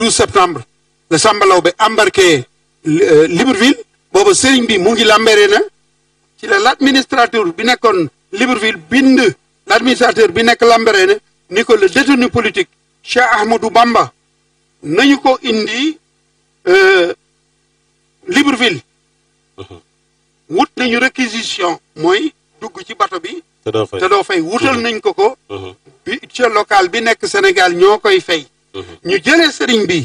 12 septembre la Samba Laobé embarqué Libreville booba sëriñ bi mu ngi lambere na ci la l'administrateur bi nekkoon Libreville bind l'administrateur bi nekk lambere na ni ko le détenu politique Cheikh Ahmadou Bamba nañu ko indi Libreville wut nañu réquisition mooy dugg ci bato bi te doo fay te doo fay wutal nañ ko ko bi ca local bi nekk Sénégal ñoo koy fay ñu jëlee sëriñ bi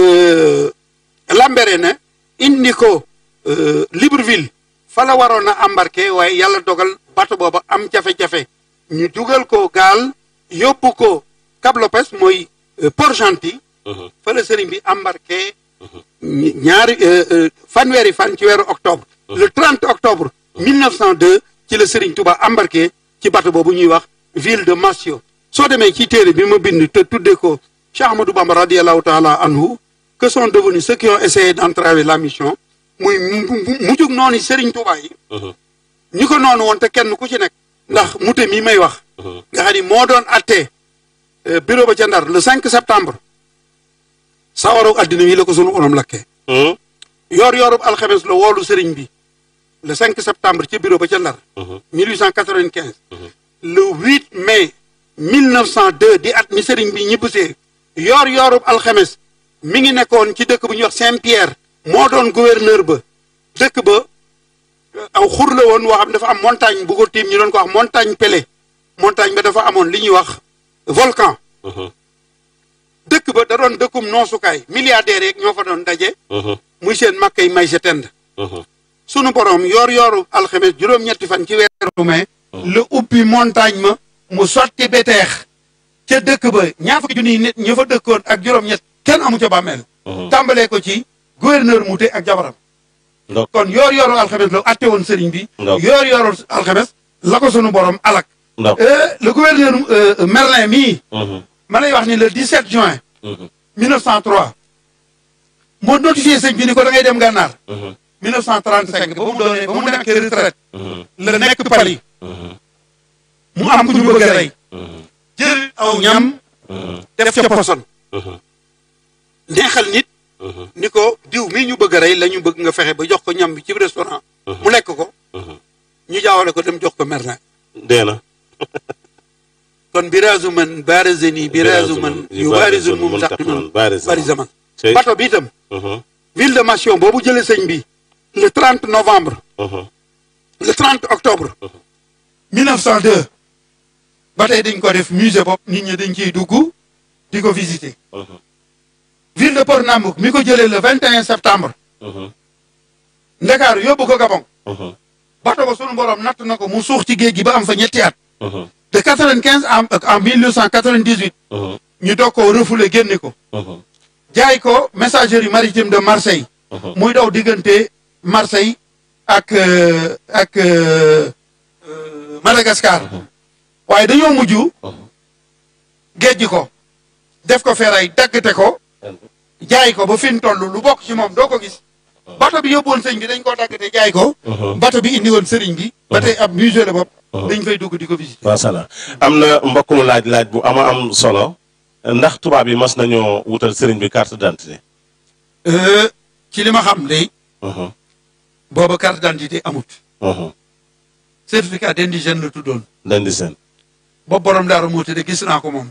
lambere na indi ko Libreville fa la waroon a embarqué waaye yàlla dogal bato booba am jafe-jafe ñu dugal ko gaal yóbbu ko Cap Lopez mooy Port-Gentil fa la sëriñ bi embarqué ñaari fanweeri fan ci weeru octobre le 30 octobre 1902 ci la sëriñ Touba embarqué ci bato boobu ñuy wax ville de Massio soo demee ci téere bi ma bind te tuddee ko Cheikh Ahmadou Bamba radiallahu taala anhu que sont devenus ceux qui ont essayé d'entraver la mission muy mujjug noonu sëriñ Touba yi ñi ko noonu woon te kenn ku ci nekk ndax mute mi may wax nga xam ni moo doon attee bureau ba ca Ndar le 5 septembre sawaru addina wi la ko sunu borom lakkee yoor yoorub alxames la woolu sëriñ bi le 5 septembre ci bureau ba ca Ndar 1895 le 8 mai 1902 di at mi sëriñ bi ñibbisee yoor yoorub alxames mi ngi nekkoon ci dëkk bu ñuy wax Saint-Pierre moo doon gouverneur ba dëkk ba aw xur la woon woo xam dafa am montagne bu ko tiim ñu doon ko wax montagne Pelée montagne ba dafa amoon li ñuy wax volcan dëkk ba da doon dëkkum noosukaay milliardaires yeeg ñoo fa doon daje muy seen makkay may sa tend sunu borom yoor yooru alxames juróom-ñetti fan ci weeru mai la ubbi montagne ma mu sotti beteex ca dëkk ba ñaar fukki junniy nit ña fa dëkkoon ak juróom-ñett kenn amu ca bàmmeel tàmbalee ko ci gouverneur Mouté ak jabaram kon yoor yooru alxames la atte woon sëriñ bi yoor yooru alxames la ko sunu borom alak le gouverneur Merlin mii ma lay wax ni le 17 juin 1903 moo notifié sëñ bi ni ko da ngay dem gànnaar 1935 ba mu doonee ba mu nekkee retraite la nekk Paris mu am ku ñu bëgg a rey jël aw ñam def ca poson neexal nit ni ko diw mii ñu bëgg a rey la ñu bëgg nga fexe ba jox ko ñam bi ci restaurant mu lekk ko ñu jaawale ko dem jox ko Merlin dee na kon biraasu man baarazeni biraasu man yu baarisul mum taqiman bari zaman bato bi itam ville de Massio boobu jële sëñ bi le 30 novembre le 30 octobre 1902 ba tey dañ ko def musée bopp nit ñi dañ ciy dugg di ko visiter ville de Port-Nambouk mi ko jëlee le 21 septembre Ndakaaru yóbbu ko Gabon bato ba sunu borom natt na ko mu suux ci géej gi ba am fa ñetti at de 95 en en 1998 ñu doog koo refoulé génne ko jaay ko messagerie maritime de Marseille muy daw diggante Marseille ak ak Madagascar waaye dañoo mujj géej ko def ko feray daggate ko jaay ko ba fi mu toll lu bokk ci moom doo ko gis bato bi yóbbuwoon sëñ bi dañ koo daggate jaay ko bato bi indi woon sëriñ bi ba tey ab musée la bopp dañ fay dugg di ko visiter macha allah am na mbokk mu laaj laaj bu ama am solo ndax tubaab yi mas nañoo wutal sëriñ bi carte d'identité ci li ma xam de booba carte d'identité amut certificat d'indigène la tuddoon d'indigène boobu borom daaru moo de gis naa ko moom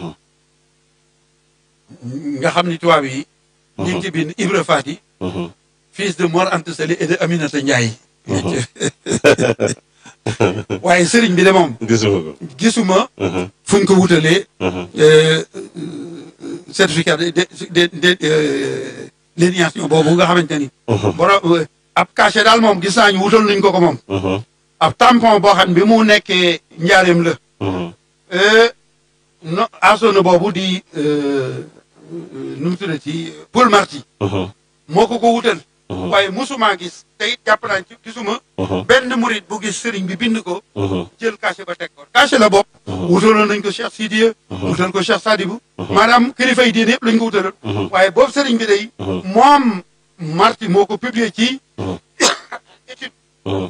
nga xam ni tubaab yi ñu ngi ci bind Ibra Fati fils de Mor Anta Sali et de Aminata Ndiaye waaye sëriñ bi de moom gisuma ko gisuma fuñ ko wutalee certificat de de de d'éligibilité boobu nga xamante ni borom ab cachet daal moom gis naa ñu wutal nañ ko ko moom ab tampon boo xam bi mu nekkee njaareem la no asona boobu di nu mu tuddati Paul Marty moo ko ko wutal waaye musuma gis te it jàpp naa ci gisuma benn murit bu gis sëriñ bi bind ko jël cachet ba teg ko cachet la bopp wutaloon nañ ko Cheikh Sidiya wutal ko Cheikh Sadibou maanaam kilifa yi diine yëpp lañ ko wutaloon waaye boobu sëriñ bi day moom Marty moo ko publié ci étude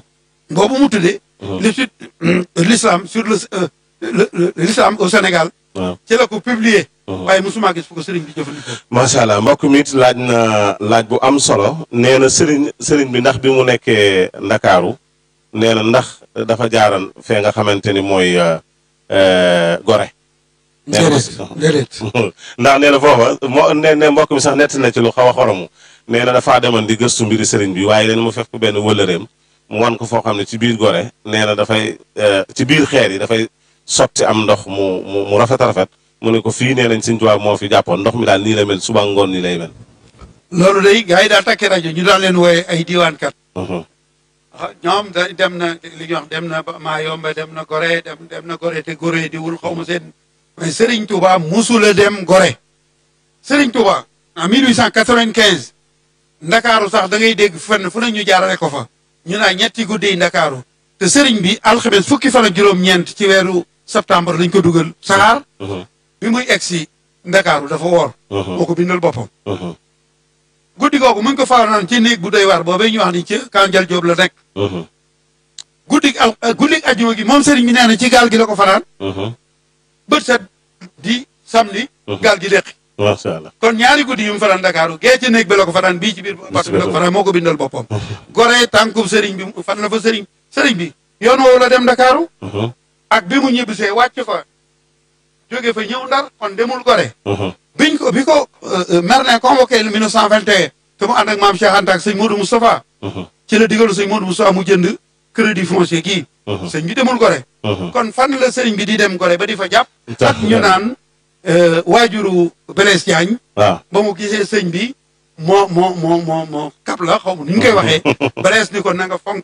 boobu mu tuddee l'étude l'islam sur le l'islam au Sénégal waaw ci la ko publier waaye mosuma gis fu ko sëriñ bi jëfandikoo macha allah mbokk mi it laaj na laaj bu am solo nee na sëriñ sëriñ bi ndax bi mu nekkee ndakaaru nee na ndax dafa jaaran fee nga xamante ni mooy euh, euh, gore nee na déedéet déedéet ndax nee na foofa moo ne ne mbokk mi sax nett na ci lu xaw a xoromu nee na dafaa demoon di gëstu mbiri sëriñ bi waaye leen mu fekk benn wëllëreem mu wan ko foo xam ne ci biir gore nee na dafay euh, ci biir xeer yi dafay sotti am ndox mu mu mu rafet a rafet mu ne ko fii nee nañ Sëriñ Tuubaa moo fi jàppoon ndox mi daal nii la mel suba ngoon nii lay mel. loolu day gars yi daal takki rajo ñu daan leen wooye ay diwaankat Mhm, ah, ñoom da dem na li ñuy wax dem na ba maa yomba dem na gore dem dem na gore te gore di wul xaw ma seen mais Serigne Touba musula dem gore Serigne Touba en 1895 ndakaaru sax da ngay dégg fenn fu ne ñu jaarale ko fa ñu naa ñetti guddi yi ndakaaru te Serigne bi alxames fukki fan ak juróom-ñeent ci weeru septembre lañ ko dugal saxaar mhm, bi muy egg si ndakaaru dafa woor mhm, moo ko bindal boppam mhm, guddi googu mu ngi ko faanoon ci néeg bu doy waar boobee ñu wax ni ci Kanjal Jóob la nekk mhm, guddi al guddi ajjuma gi moom sëriñ bi nee na ci gaal gi la ko fanaan mhm. bët set di samedi Mhm. gaal gi deqi macha allah. kon ñaari guddi yu mu fanaan Dakaaru gee ci néeg bi la ko fanaan bii ci biir bato bi la ko fanaan moo ko bindal boppam goree tànkub sëriñ bi mu- fan la fa sëriñ sëriñ bi yoon woowu la dem Dakaaru Mhm, ak bi mu ñibbisee wàcc fa jóge fa ñëw ndar kon demul gore mhm, biñ ko bi ko Merlin convoqué le 1921 te mu ànd ak maam Cheikh Anta ak sëñ Modou Moustapha mhm, ci la digalu sëñ Modou Moustapha mu jënd crédit foncier kii mhm, sëñ bi demul gore mhm. kon fan la sëriñ bi di dem gore ba di fa jàpp Tax ak ñu naan euh, waajuru Blaise Diagne waaw ba mu gisee sëñ bi moo moo moo moo moo kap la xaw ma nu ñu koy waxee Blaise ni ko na nga fonk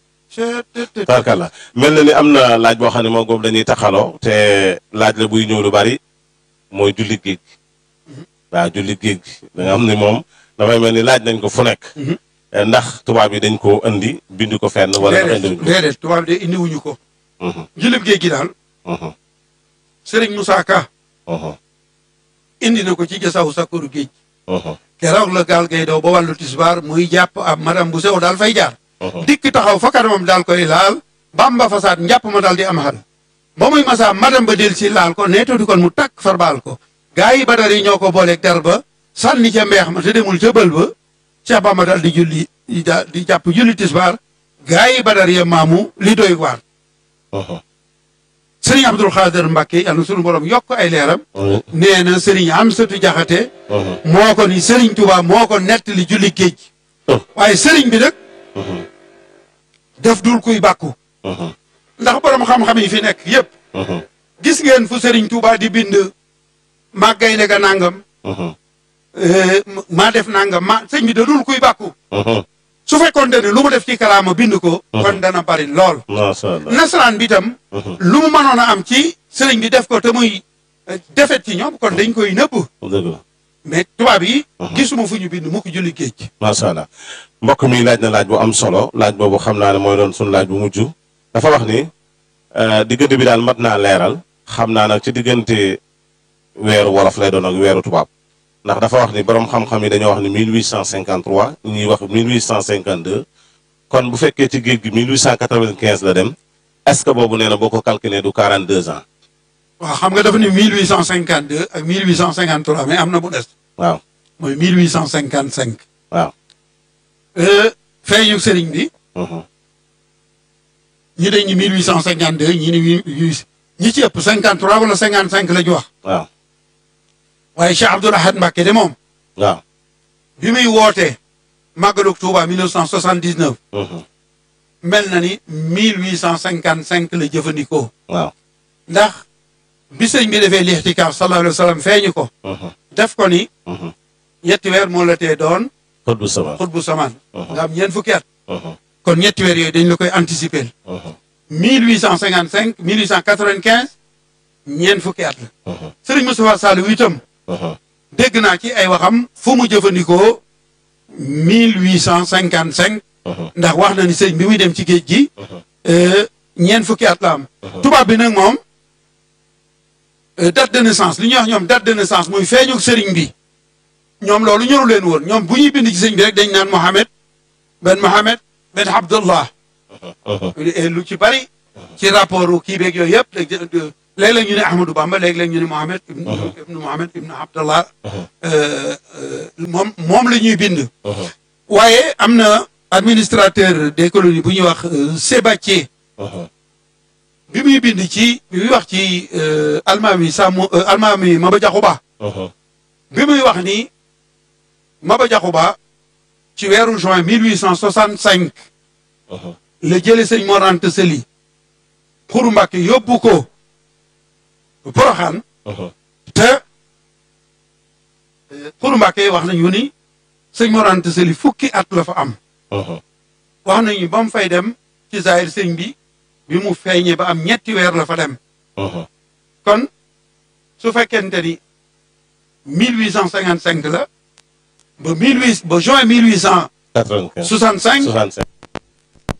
tarkalla mel na ni am na laaj boo xam ne moom boobu dañuy taxaloo te laaj la buy ñëw lu bari mooy jullit géej gi waaw jullit géej gi da nga xam ne moom dafay mel ni laaj nañ ko fu nekk Mhm. Eh, ndax tubaab yi dañ ko indi bind ko fenn wala ndax déedéet indiwuñ ko déedéet tubaab de indiwuñu ko Mhm, jullit géej gi daal mhm, sëriñ Moussa Ka mhm, indi na ko ci jasawu sakkoru géej mhm, keroog la gaal gay daw ba wàllu tisbaar muy jàpp ab madame bu sew daal fay jaar mhm. dikk taxaw fa kanamam daal koy laal bamba fasaat njàpp ma daal di am xal ba muy masaa madame ba del si laal ko neetoo di kon mu takk far baal ko gaa yi badar yi ñoo ko booleeg der ba sànni ca mbeex ma te demul ca bël ba Cheikh Bamba daal di julli di da- di jàpp julli tisbaar gaa yi badar ya maamu li doy waar Mhm, sëriñ Abdul Xaadir Mbàkke yàlla na sunu borom yokk ay leeram mhm, nee na sëriñ Amsatu Jaxate mhm. moo ko ni sëriñ Tuubaa moo ko nettali julli géej Oh. waaye sëriñ bi nag Mhm, def dul kuy bàkku mhm, ndax borom xam-xam yi fi nekk yépp mhm, gis ngeen fu Serigne Touba di bind màggay ne ga nangam mhm, eh, maa def nangam ma sëñ bi da dul kuy bàkku mhm. su fekkoon ne lu mu def ci kalaama bind ko. kon dana bari lool. macha allah. nasaraan bi tam. Mhm, lu mu mënoon a am ci sëriñ bi def ko te muy eh, defet ci ñoom kon dañ koy nëbb dëgg la. mais tubaab yi. gisuma fu ñu bind mu ko julli géej. macha allah mbokk mi laaj na laaj bu am solo laaj boobu xam naa ne mooy doon sunu laaj bu mujj dafa wax ni eh, diggante bi daal mat naa leeral xam naa nag ci diggante weeru wolof lay doon ak weeru tubaab ndax dafa wax ni borom xam-xam yi dañoo wax ni 1853 ñuy wax 1852 kon bu fekkee ci géej gi 1895 la dem est-ce que boobu nee na boo ko calculé du 42 ans waaw xam nga dafa ni 1852 ak 1853 mais am na bu des. waaw mooy 1855. waaw. Euh, feeñu sëriñ bi. mhm, ñi dañ ni 1852 ñi ni huit ñi ci ëpp 53 wala 55 la ñu wax waaw waaye Cheikh Abdoul Ahad Mbacké de moom waaw. bi muy wootee màggalug Touba 1979 mhm, mel na ni 1855 la jëfandikoo waaw. ndax bi sëñ bi defee lixtikaaf sallallahu alayhi wa sallam feeñu ko mhm, def ko ni mhm. ñetti weer moo la tee doon xët bu sama. xutbu samaan Mhm. nga am ñeent fukki at mhm, kon ñetti weer yooyu dañ la koy anticiper mhm, 1855 1895 ñeent fukki at la mhm, sëriñ Moustapha Saliou itam mhm. dégg naa ci ay waxam fu mu jëfandikoo 1855 Mhm. ndax wax na ni sëñ bi muy dem ci géej gi Mhm. euh, ñeent fukki at la am tubaab bi nag moom euh, date de naissance li ñuy wax ñoom date de naissance muy feeñu sëriñ bi ñoom loolu ñoru leen woon ñoom bu ñuy bind ci sëñ bi rek dañ naan Mohamed ben Mohamed ben Abdullah Mhm. Et lu ci bari ci rapport kii beeg yooyu yëpp léeg-léeg ñu ne Ahmadou Bamba léeg-léeg ñu ne Mohamed ibnu ibnu Mohamed ibnu Abdallah moom moom la ñuy bind waaye am na administrateur des colonies bu ñuy wax Sébatier bi muy bind ci bi muy wax ci almaami Sàmm almaami Maba Jaxu Ba bi muy wax ni Maba Jaxu Ba ci weeru juin 1865 la jële sëñ Mor Anta Sali Xuru Mbàkke yóbbu ko Poroxaan te Xuru Mbàkke wax nañu ni sëñ Mor Anta Sali fukki at la fa am wax nañu ba mu fay dem ci zaahir sëñ bi bi mu feeñee ba am ñetti weer la fa dem kon su fekkente ni 1855 la ba 18 ba juin 1865 65